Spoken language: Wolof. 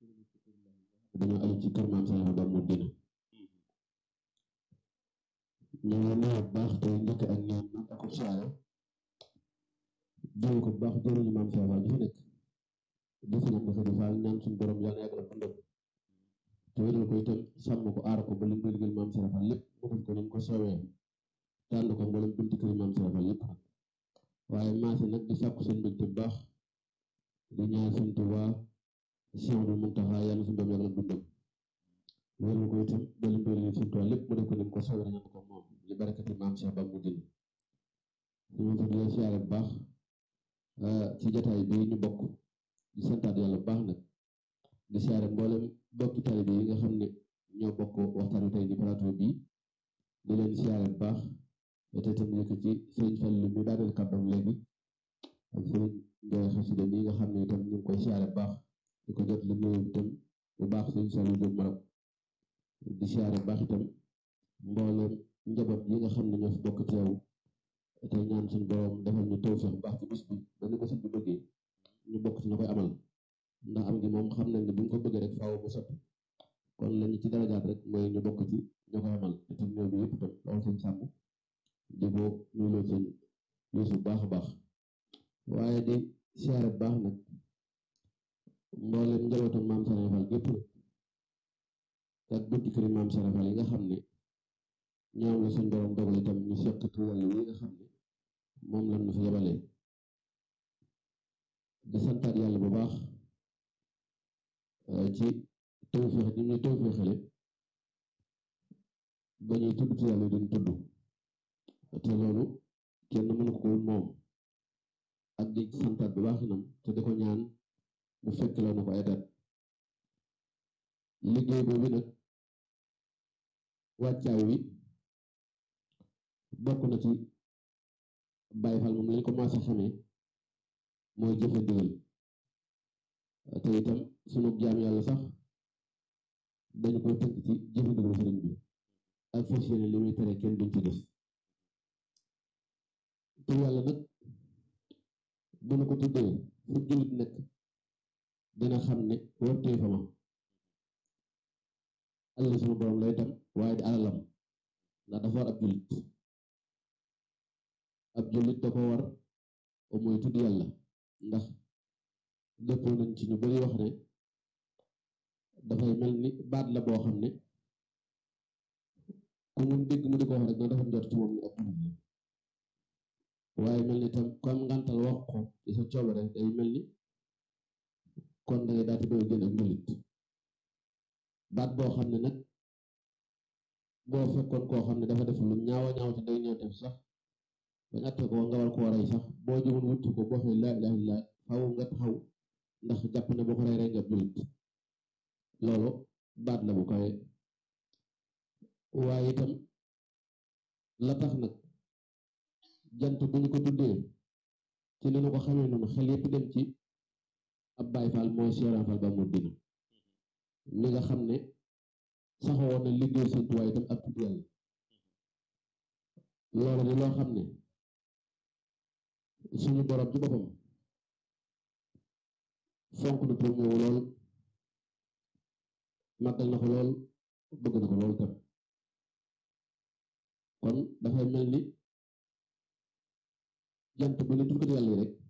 dañoo aju ci kër maam Saliou ba mu dina ñu ngi nuyu bu baax tey njëkk ak ñaan nag ak siyaare jóge ko bu baax jëriñu maam Saliou Fall ji fi nekk di fi ñaan dafa di faal ñaan suñu borom yàlla yàggal ak dundam te wéral ko itam sàmm ko aar ko ba lim koy liggéeyal maam Saliou Fall lépp mu def ko ni mu ko soowee tànn ko mboolem bunti kër maam Saliou Fall yëpp nag waaye maase nag di sàkku seen mbégte bu baax di ñaan suñ Tuubaa Cheikh Abdou Mountakha yàlla suñu doom yàggal ak dundam wéral ko itam ba lim koy liggéeyal suñ Tuubaa lépp mu def ko ni mu ko soowee ñaan ko moom li barakati maam Cheikh ba mu dina ñu ngi di siyaare bu baax ci jataay bi ñu bokk di santaat yàlla bu baax nag di siyaare mboolem bokki taalibe yi nga xam ne ñoo bokk waxtaan wi tey di plateau bi di leen siyaare bu baax te itam yëkk ci sëriñ Fallu mi daaneel kàddoom léegi ak sëriñ Njaay xasida mi nga xam ne itam ñu ngi koy siyaare bu baax di ko jot li nuyu itam bu baax sëriñ Saliou Diop Maroc di siyaare bu baax itam mboolem njaboot yi nga xam ne ñoo fi bokk teew te ñaan suñu borom defal ñu tawfeex bu baax ci bis bi ba ni ko sëñ bi bëggee ñu bokk ci ñu koy amal ndax am gi moom xam nañ ne bu ñu ko bëggee rek faaw mu sotti kon lañu ci darajaat rek mooy ñu bokk ci ñu koy amal itam ñoo bi yëpp itam loolu sëñ sàmm di ko nuyuloo sëñ Yuusu baax a baax waaye di siyaare bu baax nag mboolem njabootam maam Saliou Fall gépp nag ak bunti këri maam Saliou Fall yi nga xam ne ñoom la suñ borom dogal itam ñu seq tuwal yi nga xam ne moom lañ ñu fi yebalee di santaat yàlla bu baax ci tawfeex ñi ñuy tawfeexale ba ñuy tudd ci yàlla duñ tudd te loolu kenn mënu ko moom ak di santaat bu baax inam te di ko ñaan mu fekk la na ko ay dat liggéey boobu nag wàccaay wi bokk na ci Baay Faal moom lañ commencé xamee mooy jëfe ndigal te itam sunu jaam yàlla sax dañu ko tënk ci jëfe ndigal sëriñ bi ak fas yéene li muy tere kenn duñ ci def te yàlla nag bu nu ko tuddee fu jullit nekk dina xam ne wartee fa ma alal sunu borom lay tam waaye di alalam ndax dafa war ab jullit ab jullit da ko war o mooy tudd yàlla ndax dëppoo nañ ci ñu bari wax ne dafay mel ni baat la boo xam ne ku mu dégg mu di ko wax rek na dafa njort ci moom ni ab jullit la waaye mel ni tam comme ngantal wax ko ci sa coobare day mel ni kon dangay daati bëgg génn ak jullit baat boo xam ne nag boo fekkoon koo xam ne dafa def lu ñaawa ñaaw ci day ñëw def sax ba ñatte ko nga war koo rey sax boo jëmoon wutti ko boo xee laa ilaaha illa xaw nga taxaw ndax jàpp ne boo ko rey rey nga jullit loolu baat la bu kawe waaye itam la tax nag jant bu ñu ko tuddee ci li nu ko xamee noonu xel yépp dem ci ab Baay Faal mooy Cheikh Fall ba mu dina mi nga xam ne saxoo na liggéey Sëñ Tuubaa itam ak tudd yàlla loolu di loo xam ne suñu borom ci boppam fonk na tur moomu lool màggal na ko lool bëgg na ko lool tam kon dafay mel ni jant bu ne tudd yàlla yi rek